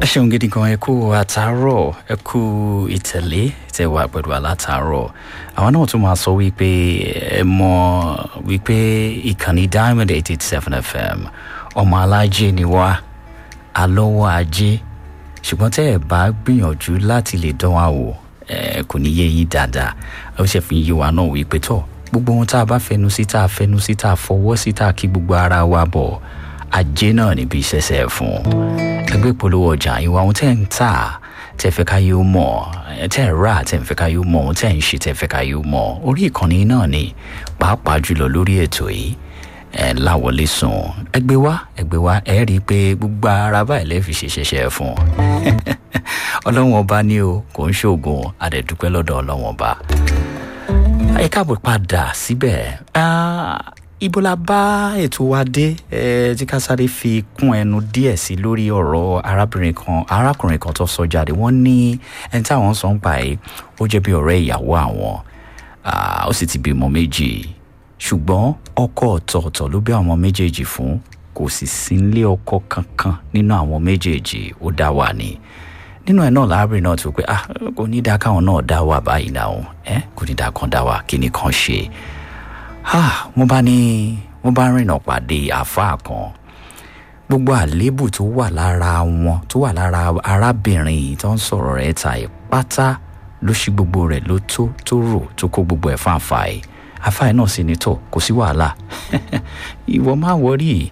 ẹ ṣeun gidi gan ẹ kú àtàárọ̀ ẹ kú ìtẹ̀lé tẹ wà pẹ̀lú àlátàárọ̀ àwọn náà tún máa sọ wípé ẹ mọ wípé ìkànnì diamond eight eight seven fm ọmọ alájẹ ni wá alọ́wọ́ ajé ṣùgbọ́n tẹ́ ẹ bá gbìyànjú láti lè dán wa wò ẹ kò ní yé yín dáadáa ó ṣe fi yí wa náà wípé tọ̀ gbogbo ohun tá a bá fẹnu sí tá a fẹnu sí tá a fọwọ́ sí tá a kí gbogbo ara wa bọ̀ ajé náà níbi ìṣẹ̀ṣẹ̀ fún ẹgbẹ́ ìpolówó ọjà ìwà ohun tẹ́ ń tà tẹ́ fẹ́ ká yóò mọ̀ tẹ́ ń rà tẹ́ ń fẹ́ ká yóò mọ̀ ohun tẹ́ ń ṣe tẹ́ fẹ́ ká yóò mọ̀ orí ìkànnì náà ni pàápàá jùlọ lórí ètò yìí ẹ láwọlé sùn ẹgbẹ́ wa ẹgbẹ́ wa ẹ rí i pé gbogbo ara báyìí lẹ́ẹ̀ fi ṣe ṣẹṣẹ fún ọlọ́wọ́n ọba ní o kò ń ṣoògùn adẹ̀dúpẹ́ lọ́dọ̀ ọlọ́wọ́n ọba ẹ káàbọ̀ padà síbẹ̀ ibo la bá ètò wa dé ẹ tí ká sáré fi kún ẹnu díẹ̀ sí lórí ọ̀rọ̀ arábìnrin kan arákùnrin kan tó sọ jáde wọ́n ní ẹni táwọn sọ ń pa ẹ́ ó jẹ́ bí ọ̀rẹ́ ìyàwó àwọn ó sì ti bímọ méjì ṣùgbọ́n ọkọ ọ̀tọ̀ọ̀tọ̀ ló bí àwọn méjèèjì fún kò sì sí nílé ọkọ kankan nínú àwọn méjèèjì ó dá wà ní nínú ẹ náà láàbìrin náà ti wò pé ah kò ní dáa káwọn náà dá wà báyìí náà ẹ kò ní dáa kan dá wà kí ni kan ṣe ah mo bá ní mo bá rìnà pàdé àáfàá kan gbogbo àléébù tó wà lára wọn tó wà lára arábìnrin yìí tó ń sọ̀rọ̀ rẹ̀ ta ẹ̀ pátá ló ṣí gbogbo rẹ̀ ló tó tó rò tó kó gbogbo ẹ̀ fáǹfà ẹ̀ àáfàá náà sì ní tọ̀ kò sí wàhálà ìwọ má wọrí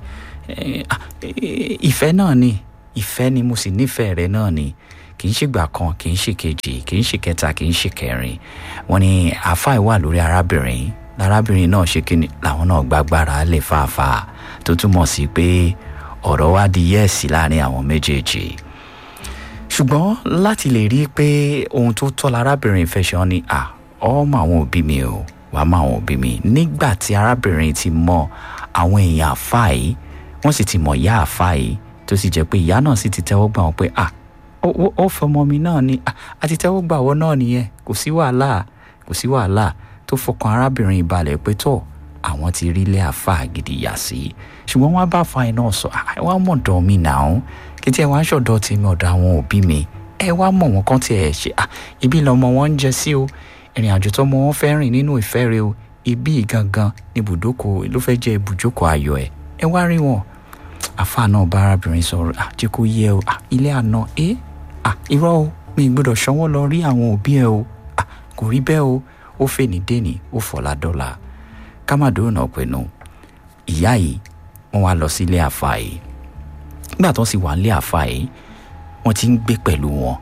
ìfẹ́ náà ni ìfẹ́ ni mo sì nífẹ̀ẹ́ rẹ náà ni kì í ṣègbà kan kì í ṣe kejì kì í ṣe kẹta kì í ṣe kẹrin wọn ni àáfàá wà lórí arábìnrin lárábìnrin náà ṣe kí ni làwọn náà gbàgbára lè fàáfà tó túmọ̀ sí pé ọ̀rọ̀ wá di yẹ́ẹ̀sì láàrin àwọn méjèèjì ṣùgbọ́n láti lè rí i pé ohun tó tọ́ lárábìnrin fẹ́ ṣe ọ́ ni à ọmọ àwọn òbí mi o wàá mọ àwọn òbí mi nígbà tí arábìnrin ti mọ àwọn èèyàn àfáà yìí wọ́n sì ti mọ̀ ìyá àfáà yìí tó sì jẹ́ pé ìyá náà sì ti tẹ́wọ́ gbà wọ́n pé à ó fọmọ mi náà ni àti tẹ́wọ́ gbà wọ́n náà nìyẹn kò sí wàhálà kò sí wàhálà tó fọkàn arábìnrin ìbalẹ̀ pé tọ̀ àwọn ti rí ilé àfáà gidi yà sí ṣùgbọ́n wọ́n bá fa iná sọ ẹ wá mọ̀ dán mi náà kí tí ẹ wá ń ṣọ̀dọ̀ tèmi ọ̀dọ̀ àwọn òbí mi ẹ wá mọ̀ wọn kán tí ẹ ṣe ibi lọmọ wọn ń jẹ sí o ìrìn àjò tọmọ wọn fẹ́ rìn nínú ìfẹ́ rẹ o ibi gangan ní ibùdókò ló fẹ́ jẹ́ ibùjókòó ayọ̀ ẹ ẹ wá rí wọn àfáà náà bá arábìnrin sọ̀rọ̀ àjẹ́ kó yẹ o ilé àná ẹ irọ́ o mi gbọ́dọ̀ ṣọwọ́ lọ rí àwọn òbí ẹ o kò rí bẹ́ẹ̀ o ó fè ní dèní ó fọlá dọ́là kámàdó náà pinnu ìyá yìí wọ́n wá lọ sí ilé àfa yìí nígbà tó sì wà nílé àfa yìí wọ́n ti ń gbé pẹ̀lú wọn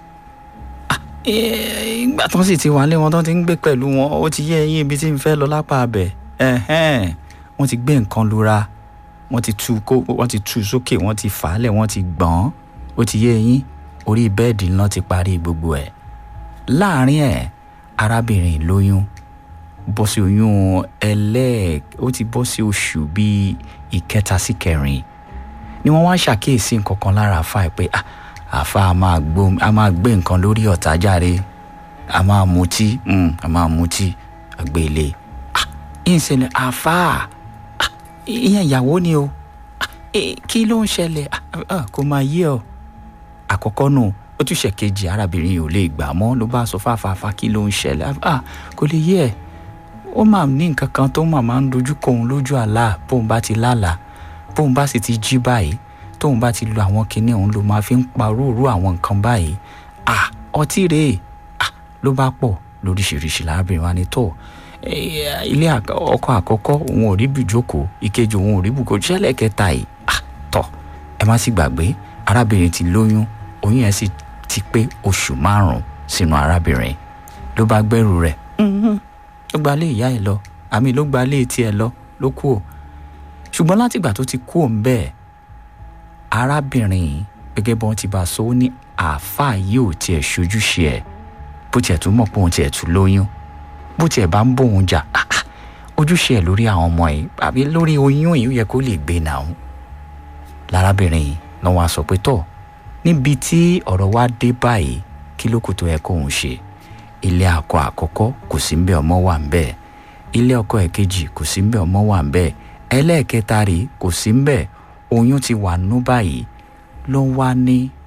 ìgbà tó sì ti wà nílé wọn tó ti ń gbé pẹ̀lú wọn ó ti yé eyín ibi tí n fẹ́ lọ lápá abẹ wọ́n ti gbé nǹkan lura wọ́n ti tú kó wọ́n ti tú sókè wọ́n ti fà á lẹ̀ wọ́n ti gbọ̀n ó ti yé eyín orí bẹ́ẹ̀dì náà ti parí gbogbo ẹ̀ láàárín ẹ̀ arábìnrin lóyún bọ́ sí oyún ẹlẹ́ẹ̀ ó ti bọ́ sí oṣù bíi ìkẹta sí kẹrin ni wọ́n wá ṣàkíyèsí nǹkan kan lára àfa ẹ̀ pé àfa a máa gbé nǹkan lórí ọ̀tá járe a máa mutí a máa mutí àgbélé ìṣẹ̀lẹ̀ àfa ìyẹn ìyàwó ni o kí ló ń ṣẹlẹ̀ kó máa yé ọ àkọ́kọ́ nù ó tún ṣèkejì arábìnrin yìí ò lè gbà mọ́ ló bá sọ fáfáfá kí ló ń ṣẹlẹ̀ kò lè yé ẹ̀ ó máa ní nǹkan kan tó máa máa ń dojú kọ òun lójú àlá bóun bá ti lálàá bóun bá sì ti jí báyìí tóun bá ti lo àwọn kinní òun ló máa fi ń parúurú àwọn nǹkan báyìí à ọtí rèé à ló bá pọ̀ lóríṣiríṣi lárábìnrin wa ni tó ilé ọkọ àkọ́kọ́ òun ò rí bùjókòó ìkejì òun ò rí bùkó ṣẹlẹ̀ kẹta yìí à tọ̀ ẹ má sì gbàgbé arábìnrin ti lóyún oyún yẹn sì ti pé oṣù márùn-ún sínú arábìnrin ló bá gbẹ́rù rẹ̀ ló gba lé ìyá ẹ lọ àmì ló gba lé tiẹ̀ lọ ló kú o ṣùgbọ́n látìgbà tó ti kú òun bẹ́ẹ̀ arábìnrin gẹ́gẹ́ bí wọ́n ti bá a sọ ó ní àáfàá yìí ò tiẹ̀ ṣojúṣe ẹ̀ bó tiẹ̀ tún mọ̀ pé òun tiẹ̀ tún lóyún bó tiẹ̀ bá ń bóun jà ojúṣe ẹ̀ lórí àwọn ọmọ yìí àbí lórí oyún yìí ó yẹ kó lè gbé náà lárábìnrin yìí náà wàá sọ pé tọ́ níbi tí ọ̀rọ̀ wa dé báyìí kí ló kù tó yẹ kóun ṣe ilé akọ àkọ́kọ́ kò sí ń bẹ ọmọ wà ń bẹ ilé ọkọ ẹ̀kejì kò sí ń bẹ ọmọ wà ń bẹ ẹlẹ́ẹ̀kẹta rèé kò sí ń bẹ oyún ti wà nú báyìí ló ń wá ní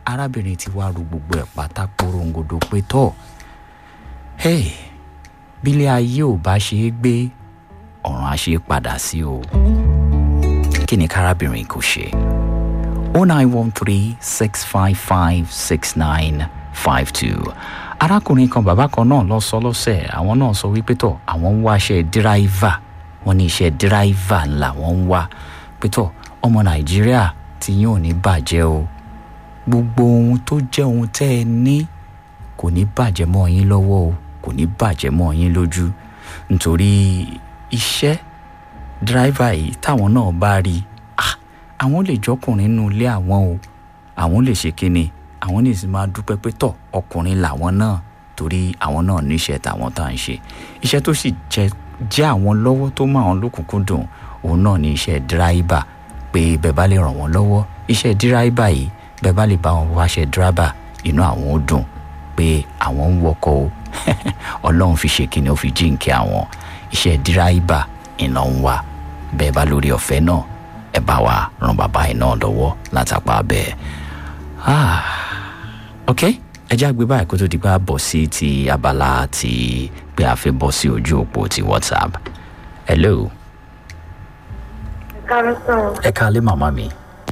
arábìnrin ti wá ru gbogbo ẹ̀ pátá porongodo pé tọ́ hey bílé ayé ò bá ṣe é gbé ọ̀run á ṣe é padà sí o kí ni kárábìnrin kò ṣe o nine one three six five five six nine five two arákùnrin kan bàbá kan náà lọ sọ lọ́sẹ̀ àwọn náà sọ wípé tọ̀ àwọn ń wá iṣẹ́ díráìvà wọ́n ní iṣẹ́ díráìvà ńlá wọ́n ń wá pé tọ̀ ọmọ nàìjíríà tí yín ò ní bàjẹ́ o gbogbo ohun tó jẹ́ ohun tẹ́ ẹ ní kò ní bàjẹ́ mọ́ yín lọ́wọ́ o kò ní bàjẹ́ mọ́ yín lójú nítorí iṣẹ́ díráìvà yìí táwọn náà bá rí ah àwọn lè jọkùnrin nínú ilé àwọn o àwọn lè ṣe kíni àwọn ní sì máa dúpẹ́ pé tọ̀ ọkùnrin làwọn náà torí àwọn náà níṣẹ́ tàwọn tá à ń ṣe iṣẹ́ tó sì jẹ́ jẹ́ àwọn lọ́wọ́ tó mọ àwọn lókùnkúndùn òun náà ní iṣẹ́ díráìbà pé bẹ́ẹ̀ bá lè ràn wọ́n lọ́wọ́ iṣẹ́ díráìbà yìí bẹ́ẹ̀ bá lè bá wọn wáṣẹ́ díráìbà inú àwọn ó dùn pé àwọn ń wọkọ̀ o ọlọ́run fi ṣe kíni ó fi jíǹkí àwọn iṣẹ́ díráìbà iná ń wá bẹ́ẹ̀ bá lórí ọ̀fẹ́ náà ẹ bá wa ran bàbá yìí náà lọ́wọ́ látàpá bẹ́ẹ̀ ah ok ẹ já gbé báyìí kó tó di pé a bọ̀ sí ti abala ti pé a fẹ́ bọ́ sí ojú òpó ti whatsapp hello Kárọ́sán, ẹ káalẹ́ màmá mi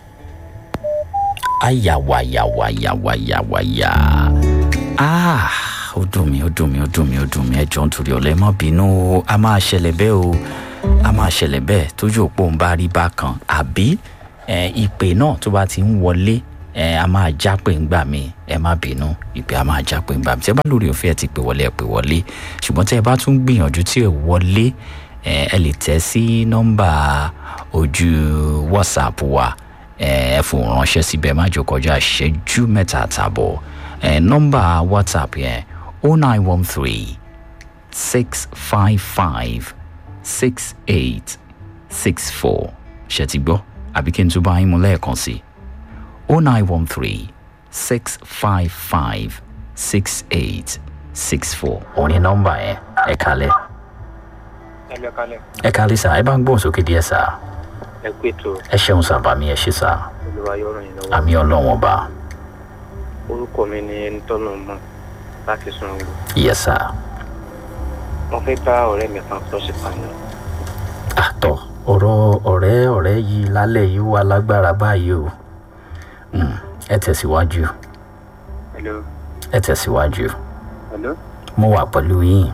ayawayawayawayawaya ah ó dùn mí ó dùn mí ó dùn mí ó dùn mí ẹ jọ̀ọ́ nítorí ọ̀lẹ́ má bínú o a máa ṣẹlẹ̀ bẹ́ẹ̀ o a máa ṣẹlẹ̀ bẹ́ẹ̀ tójú òpó ń bá rí bákan àbí ẹ, ìpè náà tó bá ti ń wọlé ẹ, a máa já pé ń gbà mí ẹ má bínú ìpè a máa já pé ń gbà mí tí ẹ bá lórí òfin ẹ ti pè wọlé ẹ pè wọlé ṣùgbọ́n tí ẹ bá tún gbìyànjú tí ẹ wọlé ẹ ẹ lè tẹ sí nọ́mbà ojú whatsapp wa ẹ ẹ fòun ránṣẹ́ síbẹ̀ má jò kọjá ìṣẹ́jú mẹ́ta àtàbọ̀ ẹ nọ́mbà whatsapp yẹn o nine one three six five five six eight six four ṣe ti gbọ́ àbí kí n tún bá yín mú lẹ́ẹ̀kan sí o nine one three six five five six eight six four òun ni nọ́mbà yẹn ẹ kalẹ̀ ẹlẹ kalẹ ẹ kalẹ̀ sá ẹ bá ń gbóhùn sókè díẹ̀ sá ẹ kú ètò ẹ ṣeun sábà mi ẹ ṣe sá olúwa yóò ràn yín lọ́wọ́ àmì ọlọ́wọ́n bá orúkọ mi ni ẹni tọ́nà mọ̀ láti sun ìlú yẹ sá mo fẹ́ bá ọ̀rẹ́ mi kan sọ sí pààyàn àtọ̀ ọ̀rọ̀ ọ̀rẹ́ ọ̀rẹ́ yìí lálẹ́ yìí wà lágbára báyìí o Mm, ẹ tẹ̀síwájú hello ẹ tẹ̀síwájú hello mo wà pẹ̀lú yín.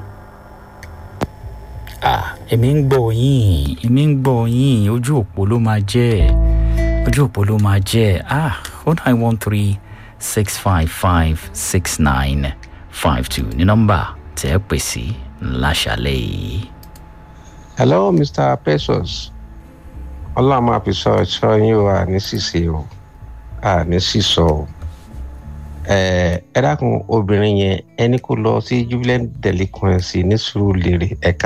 Ah, èmi ń gbọ́ yín èmi ń gbọ́ yín ojú òpó ló máa jẹ́ ojú òpó ló máa jẹ́ ah o nine one three six five five six nine five two ní nọ́mbà tẹ́ ẹ pè sí láṣálẹ́ yìí. hello mr precious ọlọ́run máa fi sọ ẹ̀ṣọ́ yín o àní ṣìṣe o àní sísọ o ẹ ẹ dákun obìnrin yẹn ẹni kó lọ sí jubilant delinquency ní sùúrùlérè ẹ̀ka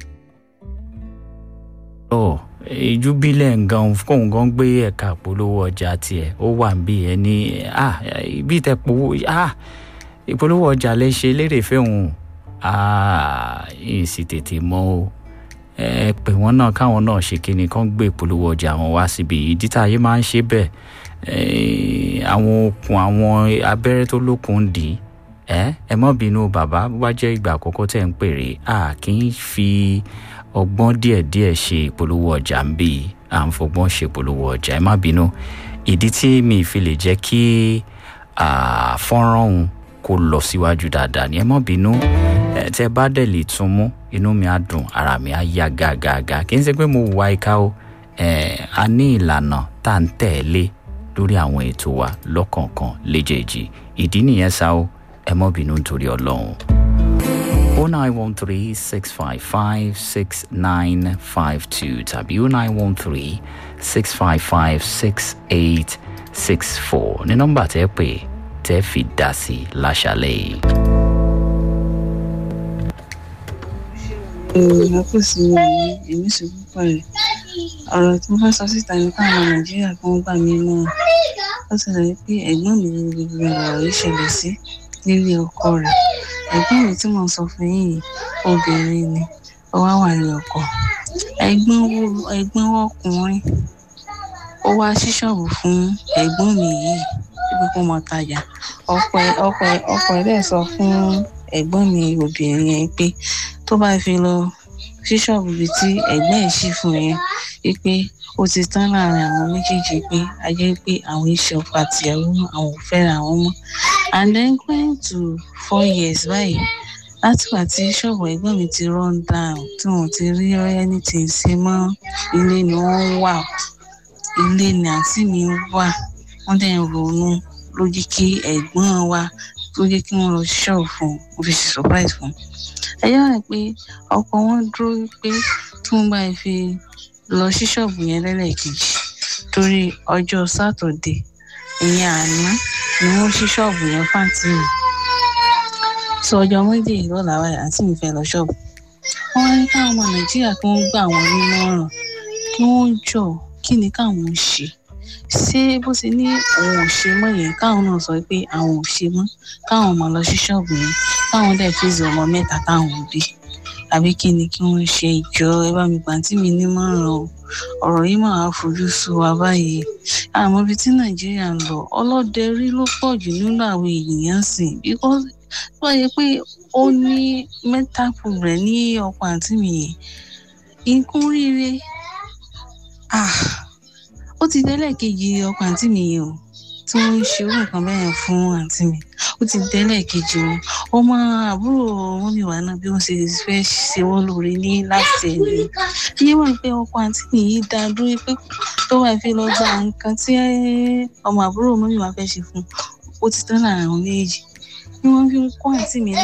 ọ ìjúbílẹ̀ ngan kóun gan gbé ẹ̀ka ìpolówó ọjà tiẹ̀ ó wà ń bí ẹni ah ibi tẹ powó ah ìpolówó ọjà lè ṣe lérè fẹ́hùn ah yìí sì tètè mọ́ o ẹ pè wọ́n náà káwọn náà ṣe kíni kán gbé ìpolówó ọjà wọn wá síbi ìdí tá a yé máa ń ṣe bẹ́ẹ̀ eh, àwọn okùn àwọn abẹ́rẹ́ tó lókun dì í ẹ ẹ mọ́ bínú bàbá bó bá jẹ́ ìgbà àkọ́kọ́ tẹ̀ ń pèrè a kì í fi ọgbọ́n díẹ̀díẹ̀ ṣe ìpolówó ọjà ń bì í à ń fọgbọ́n ṣe ìpolówó ọjà ẹ má bínú ìdí tí mi fi lè jẹ́ kí ah, fọ́nrán òun kó lọ síwájú dáadáa ni ẹ má bínú ẹ tẹ bá dẹ̀ lè tún mú inú mi á dùn ara mi á yá gàgàgà kì í ṣe pé mo wà ìka o ẹ a ní ìlànà tá à ń tẹ̀lé lórí àwọn ètò wa lọ́kọ̀ọ̀kan léjèèjì ìdí nìyẹn sá o ẹ mọ́ bínú nítorí ọlọ́run. o nine one three six five five six nine five two tàbí o nine one three six five five six eight six four ní nọ́mbà tẹ́ pè tẹ́ fi dá sí láṣálẹ̀ yìí. èèyàn kò sí ní èmi sì púpọ̀ rẹ̀ ọ̀rọ̀ tí mo fẹ́ sọ síta ní káwọn nàìjíríà kan gbà mí náà ó ti rẹ̀ pé ẹ̀gbọ́n mi ni gbogbo ọ̀rọ̀ yìí ṣẹlẹ̀ sí nílé ọkọ rẹ̀ ẹ̀gbọ́n mi tí mo sọ fún yín yìí obìnrin ni ó wá wà ní ọkọ ẹ̀gbọ́n wo ẹ̀gbọ́n ọkùnrin ó wá sí ṣọ́ọ̀bù fún ẹ̀gbọ́n mi yìí pé kó mọ tajà ọkọ ẹ̀ ọkọ ẹ̀ ọkọ ẹ̀ dẹ̀ sọ fún ẹ̀gbọ́n mi obìnrin yẹn pé tó bá fi lọ sí ṣọ́ọ̀bù ibi tí ẹ̀gbọ́n ẹ̀ ṣí fún yẹn wípé ó ti tán láàrin àwọn méjèèjì pé a jẹ́ pé àwọn iṣẹ́ ọkọ àtìyàwó mọ́ àwọn ò fẹ́ra àwọn mọ́ and then going to four years báyìí látìgbà tí ṣọ́ọ̀bù ẹ̀gbọ́n mi ti run down tí wọ́n ti rí anything ṣe mọ́ ilé ni wọ́n wà ilé ni àǹtí mi wà wọ́n dẹ̀ ń ronú ló jẹ́ kí ẹ̀gbọ́n wa ló jẹ́ kí wọ́n lọ sí ṣọ́ọ̀bù fún un ó fi ṣe surprise fún un ẹ̀yọ́ rẹ̀ pé ọkọ wọn dúró pé tí wọ́n bá fi lọ sí ṣọ́ọ̀bù yẹn lẹ́lẹ́kejì torí ọjọ́ sátọ̀dé ìyẹn àná ni wọ́n ṣí ṣọ́ọ̀bù yẹn fáǹtì mi sọ ọjọ́ méjì lọ́la wáyà àǹtí mi fẹ́ lọ ṣọ́ọ̀bù wọ́n wá ní káwọn ọmọ nàìjíríà kí wọ́n gbà wọ́n nímọ̀ràn kí wọ́n jọ kí ni káwọn ṣe ṣé bó ṣe ní òun ò ṣe mọ́ yẹn káwọn náà sọ pé àwọn ò ṣe mọ́ káwọn ọmọ lọ sí ṣọ́ọ̀bù yẹn káwọn dẹ̀ fèsì ọmọ mẹ́ta táwọn bí àbí kí ni kí wọ́n ṣe ìjọ ẹ bá mi gbàǹtí mi nímọ̀ràn o ọ̀rọ̀ yìí máa fojú sú wa báyìí àmọ́ ibi tí nàìjíríà ń lọ ọlọ́dẹ rí ló pọ̀ jù nínú àwọn èèyàn sìn because wọ́n yẹ pé ó ní mental problem ní ọkọ àǹtí mi yẹn nǹkan oríire ah ó ti délẹ̀ kejì ọkọ àǹtí mi yẹn o tí wọ́n ń ṣe irú nǹkan bẹ́ẹ̀ fún àǹtí mi ó ti délẹ̀ kejì o ọmọ àbúrò wọn mi wà náà bí wọ́n ṣe fẹ́ ṣe wọ́n lóore ní láti ẹ̀yìn iye wọn pé ọkọ àǹtí mi yìí dá dúró pé tó wà fi lọ gba nǹkan tí ọmọ àbúrò wọn mi wà fẹ́ ṣe fún ó ti tán láàrin àwọn méjì ni wọ́n fi ń kó àǹtí mi